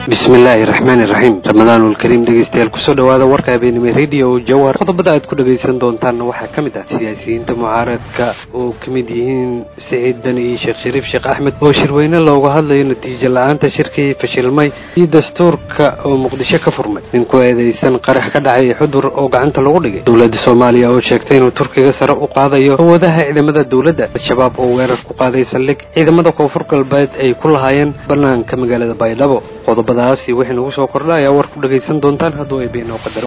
bismillaahi raxmaani raxiim ramadaanulkariim dhegeystayaal kusoo dhawaada warka habeenimo radio jawhar qodobada aad ku dhagaysan doontaanna waxaa ka mid ah siyaasiyiinta mucaaradka oo ka mid yihiin siciid dani iyo sheekh shariif sheekh axmed oo shirweyne looga hadlayo natiijo la-aanta shirkii fashilmay iyo dastuurka oo muqdisho ka furmay nin ku eedeysan qarax ka dhacay xudur oo gacanta lagu dhigay dowladda soomaaliya oo sheegtay inuu turkiga sare u qaadayo awoodaha ciidamada dowladda al-shabaab oo weerar ku qaaday saldhig ciidamada koonfur galbeed ay ku lahaayeen banaanka magaalada baydhabo qodobadaasi wixii nagu soo kordha ayaa war ku dhagaysan doontaan hadduu ay beenoo qadaro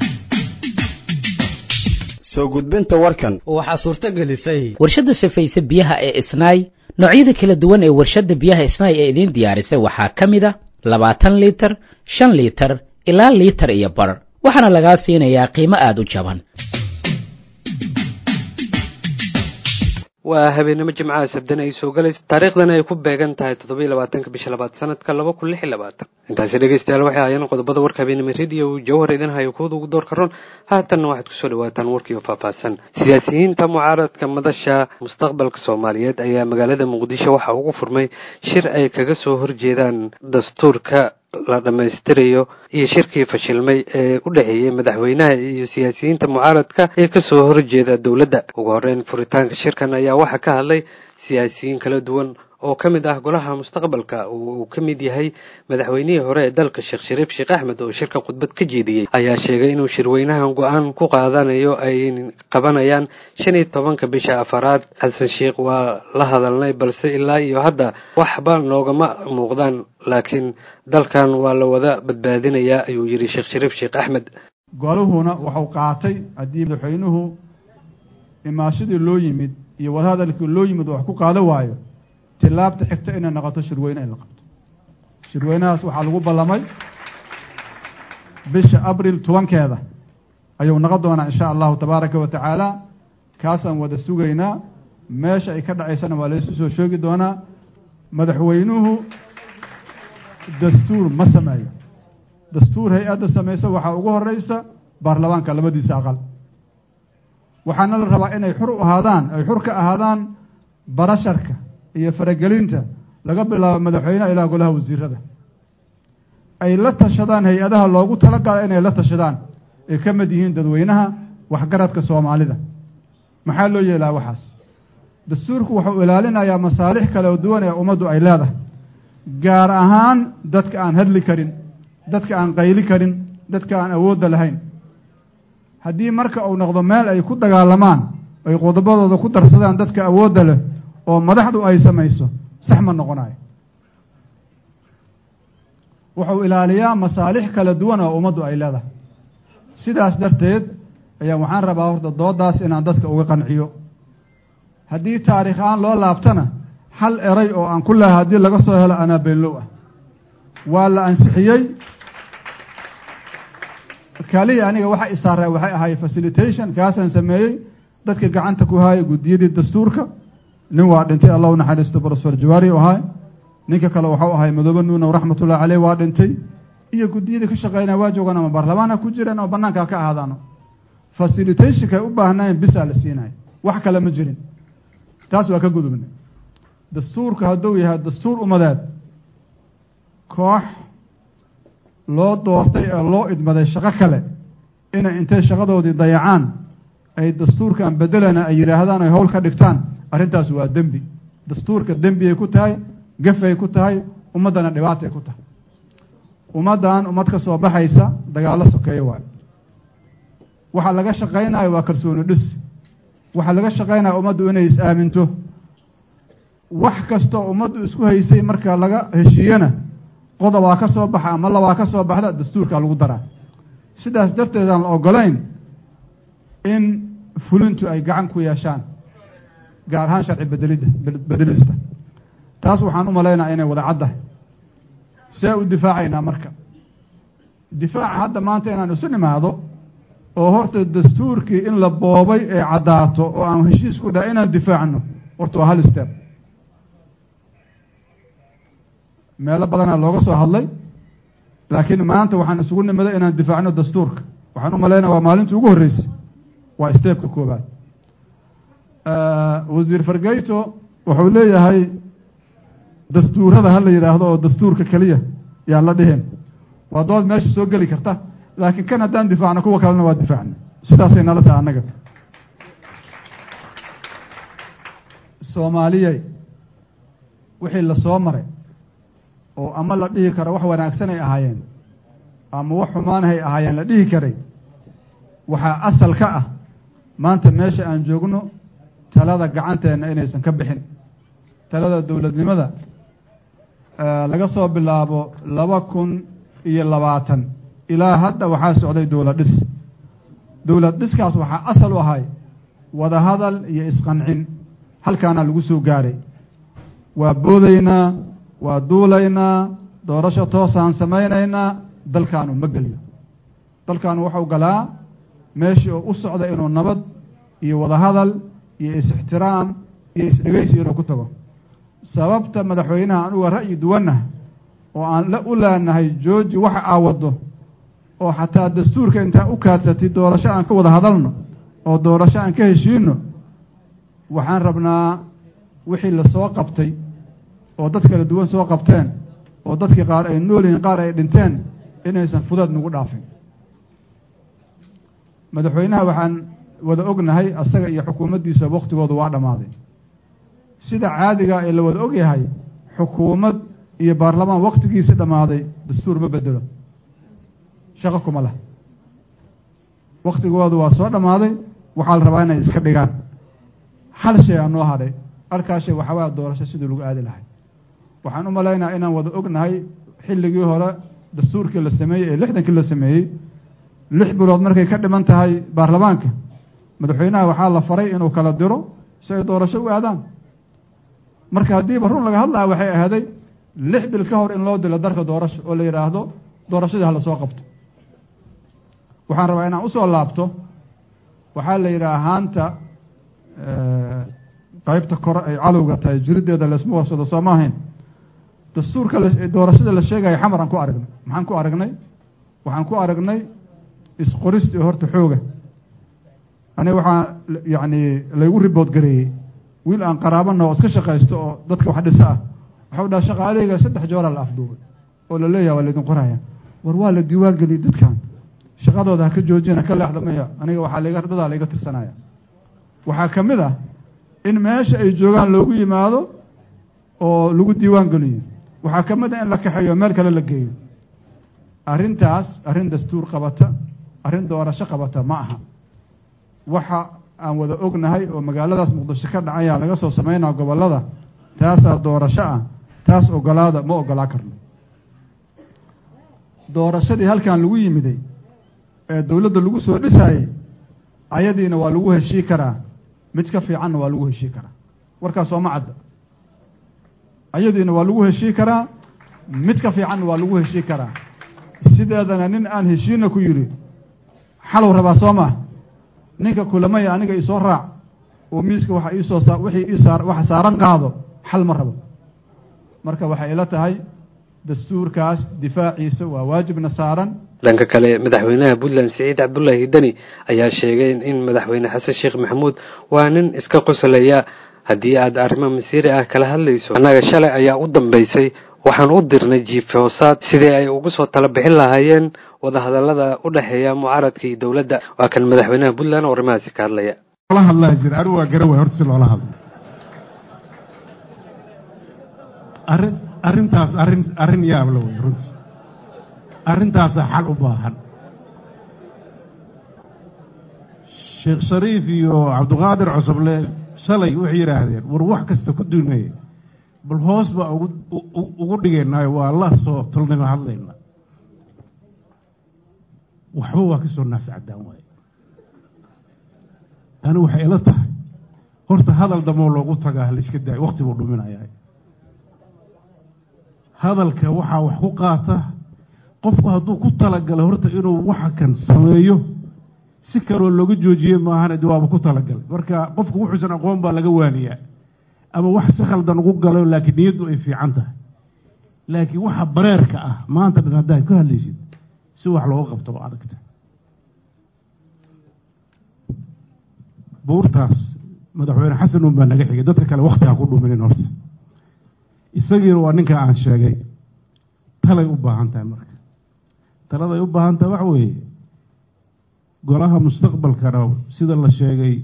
soo gudbinta warkan waxaa suurto gelisay warshadda safayse biyaha ee isnaay noocyada kala duwan ee warshadda biyaha isnaay ee idiin diyaarisay waxaa ka mid a labaatan liitar shan liitar ilaa liitar iyo bar waxaana lagaa siinayaa qiimo aada u jaban waa habeenimo jimcaha sabdana ay soo galayso taariikhdana ay ku beegan tahay toddoba iyo labaatanka bisha labaad sanadka laba kun lix iyo labaatan intaasi dhegeystayaal waxay ahaayeen qodobada warka habeenimo radio jawhar idin hayo kuwada ugu door karoon haatanna waxaad kusoo dhawaataan warkii oo faahfaahsan siyaasiyiinta mucaaradka madasha mustaqbalka soomaaliyeed ayaa magaalada muqdisho waxaa ugu furmay shir ay kaga soo horjeedaan dastuurka la dhammaystirayo iyo shirkii fashilmay ee u dhexeeyey madaxweynaha iyo siyaasiyiinta mucaaradka ee kasoo horjeeda dowladda ugu horeyn furitaanka shirkan ayaa waxaa ka hadlay siyaasiyiin kala duwan oo ka mid ah golaha mustaqbalka uu ka mid yahay madaxweynihii hore ee dalka sheekh shariif sheekh axmed oo shirka khudbad ka jeediyey ayaa sheegay inuu shirweynahan go-aan ku qaadanayo ay qabanayaan shan iyo tobanka bisha afaraad xasan sheekh waa la hadalnay balse ilaa iyo hadda waxba noogama muuqdaan laakiin dalkan waa la wada badbaadinayaa ayuu yidhi sheekh shariif sheekh axmed goluhuna wuxuu qaatay haddii madaxweynuhu imaashadii loo yimid iyo wadahadalkii loo yimid wax ku qaada waayo tilaabta xigta inay noqoto shirweyne in la qabto shirweynahaas waxaa lagu ballamay bisha abril tobankeeda ayuu noqon doonaa insha allahu tabaaraka wa tacaala kaasaan wada sugaynaa meesha ay ka dhacaysana waa laysu soo sheegi doonaa madaxweynuhu dastuur ma sameeyo dastuur hay-adda samaysa waxaa ugu horeysa baarlamaanka labadiisa aqal waxaana la rabaa inay xur u ahaadaan ay xur ka ahaadaan barasharka iyo faragelinta laga bilaabo madaxweyneha ilaa golaha wasiirada ay la tashadaan hay-adaha loogu talagala inay la tashadaan ay ka mid yihiin dadweynaha waxgaradka soomaalida maxaa loo yeelaa waxaas dastuurku wuxuu ilaalinayaa masaalix kale oo duwan ee ummaddu ay leedahay gaar ahaan dadka aan hadli karin dadka aan qayli karin dadka aan awoodda lahayn haddii marka uu noqdo meel ay ku dagaalamaan ay qodobadooda ku darsadaan dadka awoodda leh oo madaxdu ay samayso sax ma noqonayo wuxuu ilaaliyaa masaalix kala duwan oo ummaddu ay leedahay sidaas darteed ayaa waxaan rabaa horta doodaas inaan dadka uga qanciyo haddii taariikh aan loo laabtana hal eray oo aan ku lehay haddii laga soo helo anaa beenlow ah waa la ansixiyey kaliya aniga waxa isaaraa waxay ahay facilitation kaasaan sameeyey dadka gacanta ku haaya guddiyadii dastuurka nin waa dhintay allah u naxariisto brosfer jawaari u ahay ninka kale waxau ahay madoobe nuunow raxmatullahi caleyh waa dhintay iyo guddiyadii ka shaqeynaya waa joogaan ama baarlamaan ha ku jireen oo banaanka ha ka ahaadaano facilitationka ay u baahnaayeen bisaa la siinaya wax kale ma jirin taas waa ka gudubnay dastuurka hadduu yahay dastuur umadeed koox loo doortay ee loo idmaday shaqo kale inay intay shaqadoodii dayacaan ay dastuurkan bedelana ay yidhaahdaan ay howl ka dhigtaan arrintaas waa dembi dastuurka dembiyay ku tahay gafay ku tahay ummaddana dhibaatay ku tahay ummaddan ummad ka soo baxaysa dagaallo sokeeyo waayo waxaa laga shaqaynayo waa kalsooni dhis waxaa laga shaqaynaya ummaddu inay is-aaminto wax kastoo ummaddu isku haysay marka laga heshiiyena qodobaa ka soo baxa ama labaa ka soo baxda dastuurkaa lagu daraa sidaas darteed aan la ogolayn in fulintu ay gacan ku yeeshaan gaar ahaan sharci bedelidda bedelista taas waxaan u malaynaya inay wada caddahay see u difaacaynaa marka difaaca hadda maanta inaan isu nimaado oo horta dastuurkii in la boobay ee caddaato oo aan heshiis ku dhaha inaan difaacno horta waa hal step meelo badanaa looga soo hadlay laakiin maanta waxaan isugu nimaday inaan difaacno dastuurka waxaan u malaynaya waa maalintii ugu horreysay waa steebka koobaad wasiir fargeyto wuxuu leeyahay dastuurada ha la yidhaahdo oo dastuurka keliya yaan la dhihin waa dood meesha soo geli karta laakiin kan haddaan difaacno kuwa kalena waa difaacna sidaasay nala tahay annaga soomaaliyey wixii la soo maray oo ama la dhihi karo wax wanaagsanay ahaayeen ama wax xumaanahay ahaayeen la dhihi karay waxaa asal ka ah maanta meesha aan joogno talada gacanteenna inaysan ka bixin talada dowladnimada laga soo bilaabo laba kun iyo labaatan ilaa hadda waxaa socday dowlad dhis dowlad dhiskaas waxaa asal u ahay wadahadal iyo isqancin halkaana lagu soo gaaray waa boodaynaa waa duulaynaa doorasho toosaan samaynaynaa dalkaanu ma geliyo dalkaanu waxau galaa meeshii oo u socda inuu nabad iyo wadahadal iyo is-ixtiraam iyo is-dhegeysi inuu ku tago sababta madaxweynaha anuga ra'yi duwanah oo aan la u leenahay jooji waxa aa waddo oo xataa dastuurka intaa u kaadsatay doorasho aan ka wada hadalno oo doorasho aan ka heshiino waxaan rabnaa wixii lasoo qabtay oo dad kala duwan soo qabteen oo dadkii qaar ay nool yihiin qaar ay dhinteen inaysan fudeed nagu dhaafin madaxweynaha waxaan wada ognahay asaga iyo xukuumaddiisa waktigoodu waa dhammaaday sida caadiga ee la wada ogyahay xukuumad iyo baarlamaan waktigiisa dhammaaday dastuur ma bedelo shaqo kuma leh waktigoodu waa soo dhammaaday waxaa la rabaa inay iska dhigaan hal shay aa noo hadhay halkaa shay waxawaa doorasho sidii lagu aadi lahay waxaan u malaynaa inaan wada ognahay xilligii hore dastuurkii la sameeyey ee lixdankii la sameeyey lix bilood markay ka dhiman tahay baarlamaanka madaxweynaha waxaa la faray inuu kala diro si ay doorasho u aadaan marka haddiiba run laga hadlaya waxay ahaaday lix bil ka hor in loo dilo darka doorasho oo la yidhaahdo doorashadii hala soo qabto waxaan rabaa inaan usoo laabto waxaa la yidhaha haanta qaybta kore ay cadowga tahay jiriddeeda laysma warsado soo ma ahayn dastuurka doorashada la sheegaya xamar aan ku aragnay maxaan ku aragnay waxaan ku aragnay isqoristii horta xooga aniga waxaa yacni laygu ribood gareeyey wiil aan qaraabana oo iska shaqaysto oo dadka wax dhisa ah waxau dhaha shaqaaleyga saddex jooraa la afduubay oo la leeyaha waa laydin qoraya war waa la diiwaan geliyey dadkan shaqadooda ha ka joojina ka leexda maya aniga waxaa layga dadaa layga tirsanaya waxaa ka mid ah in meesha ay joogaan loogu yimaado oo lagu diiwaan geliyo waxaa ka mid ah in la kaxeeyo meel kale la geeyo arrintaas arrin dastuur qabata arrin doorasho qabata ma aha waxa aan wada ognahay oo magaaladaas muqdisho ka dhacaya laga soo sameynaa gobollada taasaa doorasho ah taas ogolaada ma ogolaa karno doorashadii halkan lagu yimiday ee dowladda lagu soo dhisaayey ayadiina waa lagu heshii karaa mid ka fiicanna waa lagu heshii karaa warkaas sooma cadda ayadiina waa lagu heshii karaa mid ka fiicanna waa lagu heshii karaa sideedana nin aan heshiina ku yidhi xalow rabaa soo maa ninka kulamaya aniga isoo raac oo miiska waxa iisoo sa wixii iisaa waxa saaran qaado xal ma rabo marka waxay ila tahay dastuurkaas difaaciisa waa waajibna saaran dhanka kale madaxweynaha puntland siciid cabdullaahi deni ayaa sheegay in madaxweyne xasan sheekh maxamuud waa nin iska qoslaya haddii aad arrimo masiiri ah kala hadlayso annaga shalay ayaa u dambaysay waxaan u dirnay jiif hoosaad sidii ay ugu soo tala bixin lahaayeen wadahadallada u dhexeeya mucaaradka iyo dowladda waa kan madaxweynaha puntland oo arrimahaasi ka hadlaya la hadlaa jira anigu waa garan waay horta si loola hadlo arrin arrintaas arrin arrin yaabla wey runtii arrintaasaa xal u baahan sheekh shariif iyo cabdiqaadir cusuble shalay waxay yidhaahdeen war wax kasta ku duunaya bal hoos baa ugu ugu dhigaynaayo waa la soo tulnimo hadlayna waxba waa ka soo naafsi caddaan waaye tani waxay ila tahay horta hadal damoo loogu tagaa layska daayo wakti buu dhuminayaa hadalka waxaa wax ku qaata qofku hadduu ku talagalay horta inuu waxa kan sameeyo si kaloo looga joojiyey maahane de waaba ku talagalay marka qofku wuxuusan aqoon baa laga waaniyaa ama wax si khaldan ugu galo laakiin niyaddu ay fiican tahay laakiin waxa bareerka ah maanta dhan haddaad ka hadlaysid si wax looga qabto oo adagta buurtaas madaxweyne xasan un baa naga xigay dadka kale wakti ha ku dhuminin horta isagiina waa ninka aan sheegay talay u baahan tahay marka taladay u baahan tahay waxa weeye golaha mustaqbalkana sida la sheegay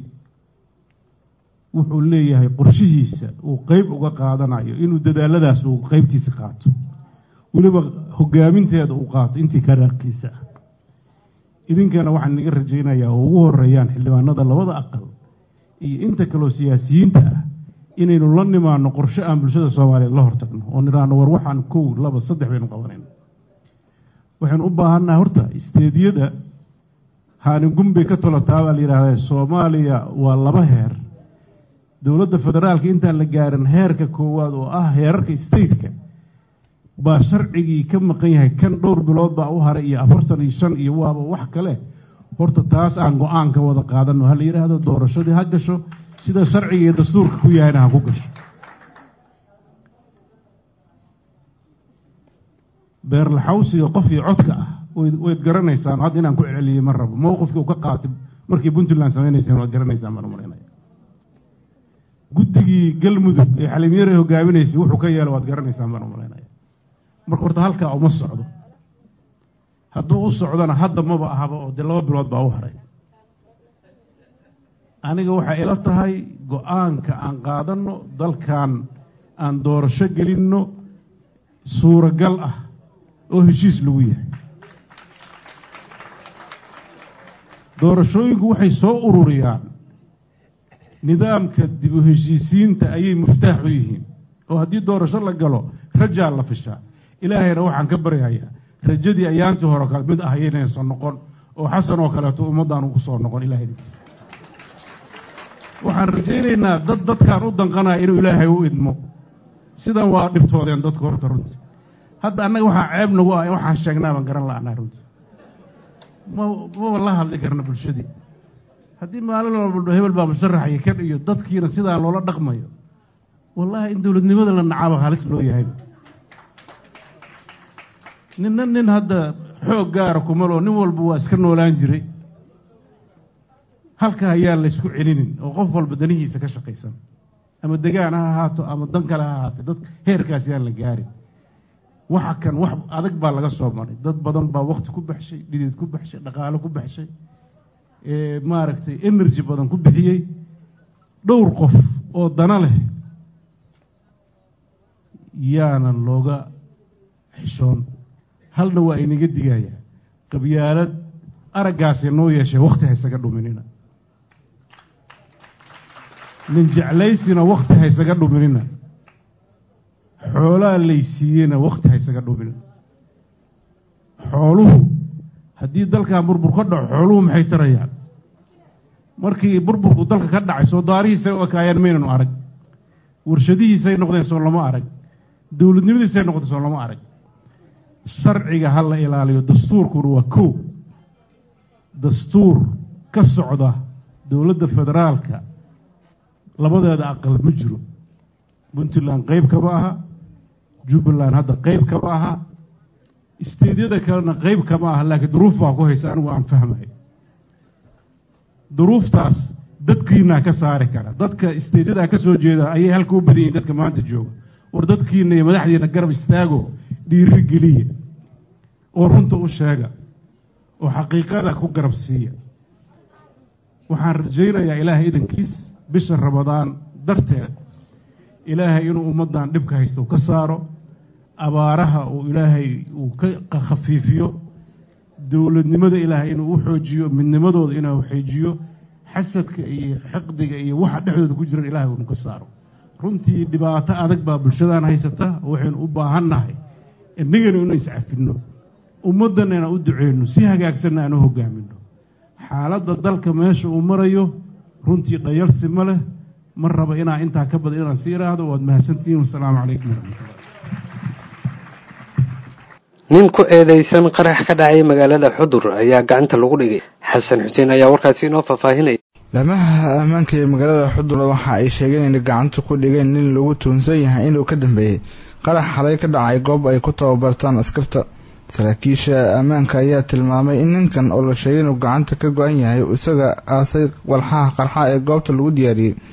wuxuu leeyahay qorshihiisa uu qeyb uga qaadanayo inuu dadaaladaas uu qeybtiisa qaato weliba hogaaminteeda uu qaato intii karaarkiisa ah idinkana waxaan naga rajaynayaa oo ugu horeeyaan xildhibaanada labada aqal iyo inta kaloo siyaasiyiinta ah inaynu la nimaano qorshe aan bulshada soomaaliyeed la hortagno oo nidhaahno war waxaan kow laba saddex baynu qabanayna waxaynu u baahannahay horta isteediyada haaningun bay ka tolataa baa la yidhahdaa soomaaliya waa laba heer dowladda federaalka intaan la gaarin heerka koowaad oo ah heerarka stateka baa sharcigii ka maqan yahay kan dhowr bilood baa u haray iyo afartan iyo shan iyo waaba wax kale horta taas aan go-aan ka wada qaadano ha la yidhaahdo doorashadii ha gasho sida sharciga iyo dastuurka ku yahayna ha ku gasho beerlaxawsiga qof iyo codka ah wayd garanaysaan hadda inaan ku celiyey ma rabo mowqifkii uu ka qaatay markii puntland samaynayseen waad garanaysaan baan umalaynaya guddigii galmudug ee xalimyare hogaaminaysay wuxuu ka yeelo waad garanaysaan baan umalaynaya marka horta halkaa uma socdo hadduu u socdona hadda maba ahaba oo dee laba bilood baa u haray aniga waxay ila tahay go-aanka aan qaadanno dalkan aan doorasho gelinno suuragal ah oo heshiis lagu yahay doorashooyinku waxay soo ururiyaan nidaamka dib u heshiisiinta ayay muftaax u yihiin oo haddii doorasho la galo rajaa la fishaa ilaahayna waxaan ka baryahayaa rajadii ayaantii hore kale mid ah ayaynaysan noqon oo xasan oo kaleeto ummaddan ugu soo noqon ilaahaydiis waxaan rajaynaynaa dad dadkaan u danqanaya inuu ilaahay u idmo sidan waa dhibtoodeen dadku horta runtii hadda annaga waxaa ceeb nagu ah waxaan sheegnaa baan garan la'naa runtii ma maba la hadli karna bulshadii haddii maalin walba hebel baa musharaxaya kan iyo dadkiina sidaa loola dhaqmayo wallaahi in dowladnimada la nacaaba halis loo yahay ninna nin hadda xoog gaara kumaloo nin walba waa iska noolaan jiray halka ayaan laysku celinin oo qof walba danihiisa ka shaqaysan ama degaan ha ahaato ama dan kale ha ahaatay dad heerkaas yaan la gaarin waxa kan wax adag baa laga soo maray dad badan baa wakti ku baxshay dhideed ku baxshay dhaqaalo ku baxshay maaragtay energy badan ku bixiyey dhowr qof oo dana leh yaana looga xishoon halna waa inaga digaya qabyaalad araggaasay noo yeeshay wakti haysaga dhuminina nin jeclaysina wakti haysaga dhuminina xoolaa laysiiyeyna wakti haysaga dhuminina xooluhu haddii dalkan burbur ka dhaco xooluhu maxay tarayaan markii burburku dalka ka dhacay soo daarihiisay u ekaayeen maynanu arag warshadihiisay noqdeen soo lama arag dowladnimadiisay noqdeen soo lama arag sharciga ha la ilaaliyo dastuurkuna waa kow dastuur ka socda dowladda federaalka labadeeda aqal ma jiro puntland qeyb kama aha jubbaland hadda qeyb kama aha isteedyada kalena qeyb kama aha laakiin duruuf baa ku haysa anigu aan fahmayo duruuftaas dadkiinaa ka saari kara dadka isteedyadaa ka soo jeeda ayay halka u badan yihin dadka maanta jooga war dadkiina iyo madaxdiina garab istaago dhiiri geliya oo runta u sheega oo xaqiiqada ku garab siiya waxaan rajaynayaa ilaahay idankiis bisha ramadaan darteed ilaahay inuu ummaddan dhibka haysto ka saaro abaaraha uu ilaahay uu ka khafiifiyo dowladnimada ilaahay inuu u xoojiyo midnimadooda inuu xoojiyo xasadka iyo xiqdiga iyo waxa dhexdooda ku jiran ilahay unu ka saaro runtii dhibaato adag baa bulshadaan haysata waxaynu u baahannahay innagana inu iscafinno ummaddanna inaan u duceyno si hagaagsanna aan u hogaamino xaaladda dalka meesha uu marayo runtii dhayalsi ma leh ma raba inaa intaa ka badan inaan si iraahdo waad mahadsantihiin wasalaamu calaykum waraxmatullah nin ku eedeysan qarax ka dhacay magaalada xudur ayaa gacanta lagu dhigay xasan xuseen ayaa warkaasi inoo faahfaahinaya laamaha ammaanka ee magaalada xudur waxa ay sheegeen inay gacanta ku dhigeen nin lagu tuunsan yahay inuu ka dambeeyey qarax xalay ka dhacay goob ay ku tababartaan askarta saraakiisha ammaanka ayaa tilmaamay in ninkan oo la sheegay inuu gacanta ka go-an yahay isaga aasay walxaha qarxa ee goobta lagu diyaariyey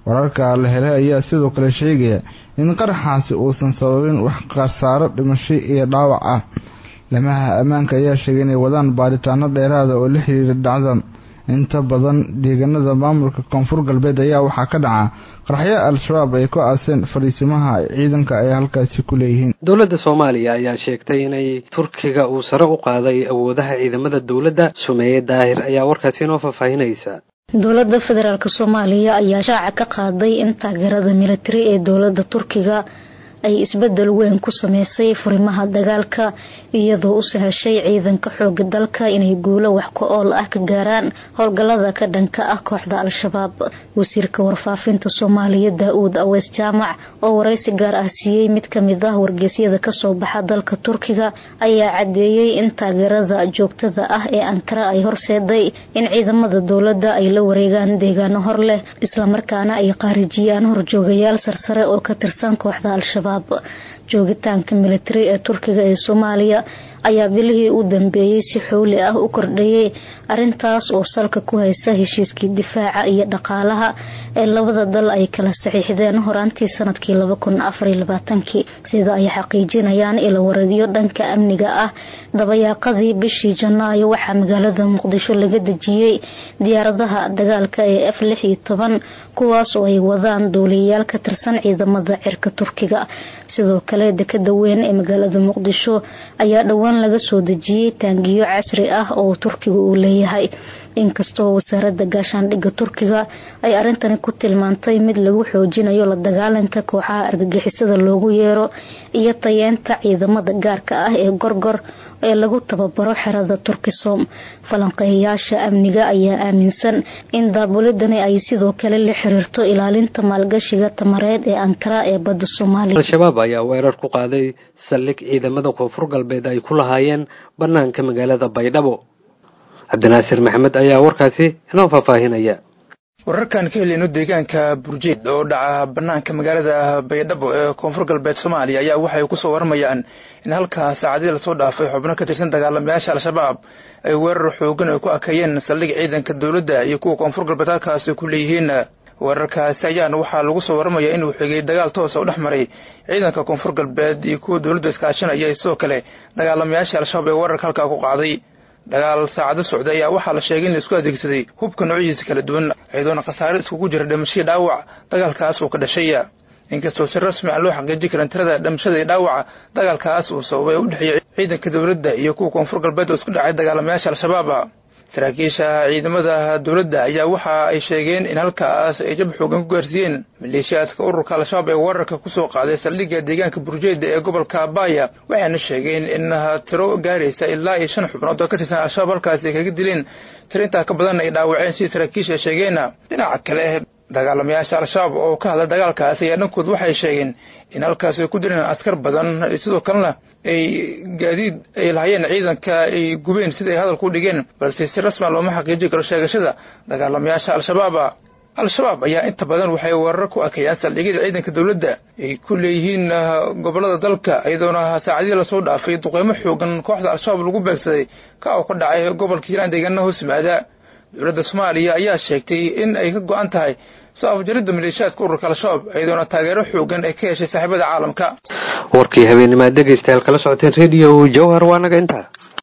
wararka la helay ayaa sidoo kale sheegaya in qaraxaasi uusan sababin wax khasaaro dhimasho iyo dhaawac ah lamaha ammaanka ayaa sheegay inay wadaan baaritaano dheeraada oo la xiriira dhacdan inta badan deegaanada maamulka koonfur galbeed ayaa waxaa ka dhaca qaraxyo al-shabaab ay ku aaseen fadhiisimaha ciidanka ay halkaasi ku leeyihiin dowladda soomaaliya ayaa sheegtay inay turkiga uu sare u qaaday awoodaha ciidamada dowladda sumeeye daahir ayaa warkaasi inoo faahfaahinaysa dowladda federaalk soomaaliya ayaa shaaca ka qaaday in taageerada militari ee dowladda turkiga ay isbedel weyn ku sameysay furimaha dagaalka iyadoo u sahashay ciidanka xooga dalka inay guulo wax ku ool ah ka gaaraan howlgallada ka dhanka ah kooxda al-shabaab wasiirka warfaafinta soomaaliya daa-uud aweys jaamac oo waraysi gaar ah siiyey mid kamid ah wargeysyada kasoo baxa dalka turkiga ayaa cadeeyey in taageerada joogtada ah ee ankara ay horseeday in ciidamada dowladda ay la wareegaan deegaano hor leh islamarkaana ay qaarijiyaan horjoogayaal sarsare oo ka tirsan kooxda al-shabaab joogitaanka militari ee turkiga ee soomaaliya ayaa bilihii u dambeeyey si xowli ah u kordhayay arintaas oo salka ku haysa heshiiskii difaaca iyo dhaqaalaha ee labada dal ay kala saxiixdeen horaantii sanadkii labakunafarylabaatanki sida ay xaqiijinayaan ilawaradyo dhanka amniga ah dabayaaqadii bishii janaayo waxaa magaalada muqdisho laga dejiyey diyaaradaha dagaalka ee f lix iyo toban kuwaas oo ay wadaan duuliyayaal ka tirsan ciidamada cirka turkiga sidoo kale dekada weyn ee magaalada muqdisho ayaa dhowaan laga soo dejiyey taangiyo casri ah oo turkiga uu leeyahay inkastoo wasaarada gaashaandhigga turkiga ay arintani ku tilmaantay mid lagu xoojinayo la dagaalanka kooxaha argagixisada loogu yeero iyo tayeenta ciidamada gaarka ah ee gorgor ee lagu tababaro xerada turkisom falanqeeyayaasha amniga ayaa aaminsan in daabulidani ay sidoo kale la xiriirto ilaalinta maalgashiga tamareed ee ankara ee badda soomaaliya al-shabaab ayaa weerar ku qaaday saldhig ciidamada koonfur galbeed ay ku lahaayeen banaanka magaalada baydhabo cabdinaasir maxamed ayaa warkaasi inoo faahfaahinaya wararkan ka heleyno deegaanka burjeed oo dhaca banaanka magaalada baydhabo ee koonfur galbeed soomaaliya ayaa waxay kusoo waramayaan in halkaa saacadii lasoo dhaafay xubno ka tirsan dagaalamayaasha al-shabaab ay weerar xoogan ay ku akeeyeen saldhig ciidanka dowladda iyo kuwa koonfur galbeed halkaasi ku leeyihiin weerarkaasi ayaana waxaa lagu soo waramayaa inuu xigay dagaal toosa u dhex maray ciidanka koonfur galbeed iyo kuwa dowladda iskaashanaya sidoo kale dagaalamayaasha al-shabaab ee weerarka halkaa ku qaaday dagaal saacado socday ayaa waxaa la sheegay in la isku adeegsaday hubka noocyadiisa kala duwan iyadoona khasaare iskugu jira dhimashadii dhaawac dagaalkaas uu ka dhashay inkastoo si rasmi aan loo xaqiijin karin tirada dhimashada iyo dhaawaca dagaalkaas uu sababay u dhexeeyay ciidanka dowladda iyo kuwa koonfur galbeed oo isku dhacay dagaalamayaasha al-shabaab saraakiisha ciidamada dowladda ayaa waxa ay sheegeen in halkaas ay jab xoogan ku gaarsiiyeen maleeshiyaadka ururka al-shabaab ee weerarka kusoo qaaday saldhigga deegaanka burjeeda ee gobolka baaya waxayna sheegeen in tiro gaaraysa ilaa iyo shan xubnood oo ka tirsan al-shabaab halkaasi ay kaga dileen tiro intaa ka badanna ay dhaawaceen sidii saraakiisha sheegeenna dhinaca kale dagaalamayaasha al-shabaab oo ka hadla dagaalkaasi ayaa dhankood waxay sheegeen in halkaas ay ku direen askar badan sidoo kalena ay gaadiid ay lahayeen ciidanka ay gubeen sida ay hadalku dhigeen balse si rasma looma xaqiijin karo sheegashada dagaalamayaasha al-shabaab al-shabaab ayaa inta badan waxay weerar ku akeeyaan saldhigyada ciidanka dowladda ay ku leeyihiin gobolada dalka iyadoona saacadihii lasoo dhaafay duqeymo xoogan kooxda al-shabaab lagu beegsaday ka oo ka dhacay gobolka hiiraan deegaana hoos yimaada dowladda soomaaliya ayaa sheegtay in ay ka go-an tahay soo afjaridda maleeshiyaadka ururka al-shabaab iyadoona taageero xoogan ay ka heshay saaxiibada caalamka warkii habeenimaad dhegaystayaal kala socoteen rediyo jawhar waa naga intaa